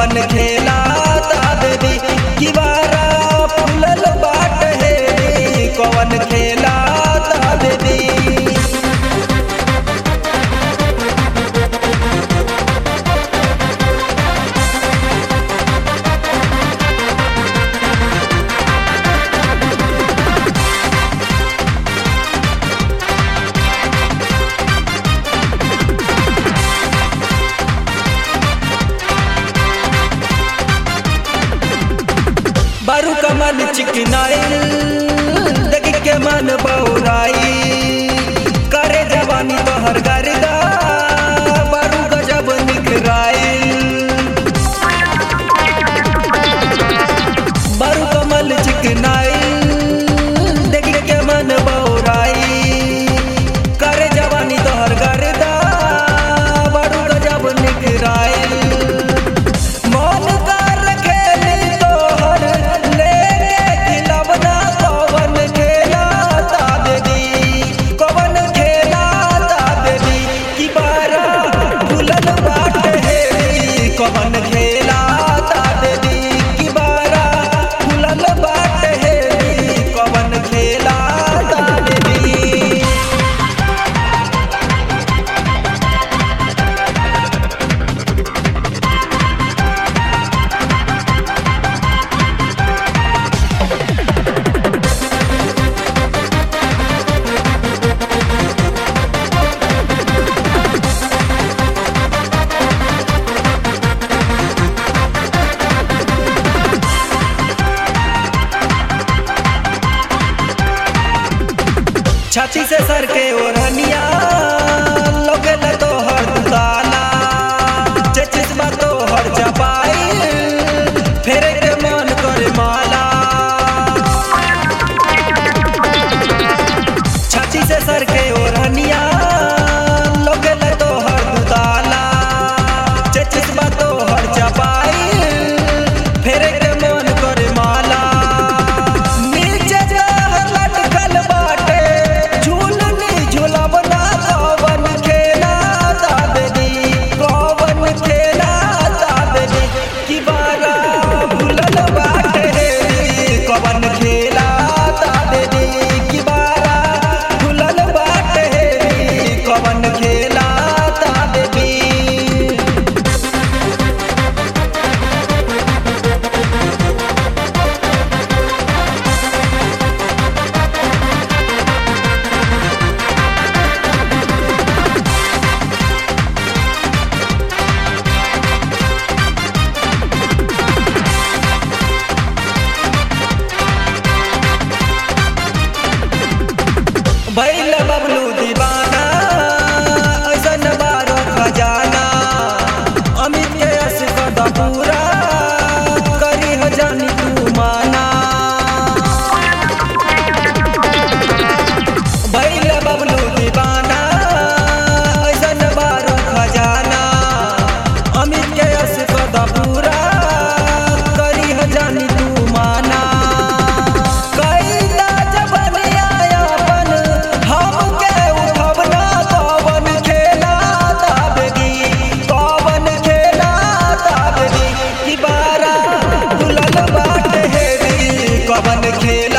कवन खेला देवी किवारा फूलल बाट हेरी कवन खेला देवी बारू कमल चिकनाइल देख के मन बौराई करे जवानी तोहर गर्दा बारू गजब निखराइल बारू कमल चिकनाइल देख के मन बौराई करे जवानी तोहर गर्दा बारू गजब निखराइल मन कर खेली तोहर लेके खिलौना कवन खेला ता देवी कवन खेला ता देवी की बारा भूलल बाट हेरी कवन खेला ता देवी की बारा भूलल बाट हेरी कवन खेला ता देवी छाती से सर के ओढ़निया लोगल तोहर दुताला चचिस बा तोहर चपाई फेरे के मन करे माला छाती से सर के ओढ़निया लोगल तोहर दुताला चचिस बा तोहर चपाई फेरे के मन करे माला नीचे जहर लटकल बाटे झूलनी झूलवना कवन खेला दादी कवन खेला दादी की बारा भूलल बाटे रे कवन खेला दादी की बारा भूलल बाटे रे कवन खेला दादी भैल बबलू दीवाना ऐसन बारो खजाना अमित के यश कद पूरा करी हो जानी तू माना भैल बबलू दीवाना ऐसन बारो खजाना अमित के यश कद पूरा करी हो जानी तू माना कैला जबनिया अपन हमके उठवना कवन खेला दाबगी कवन खेला दाबगी की बारा दुलल बाट हेरी कवन खेला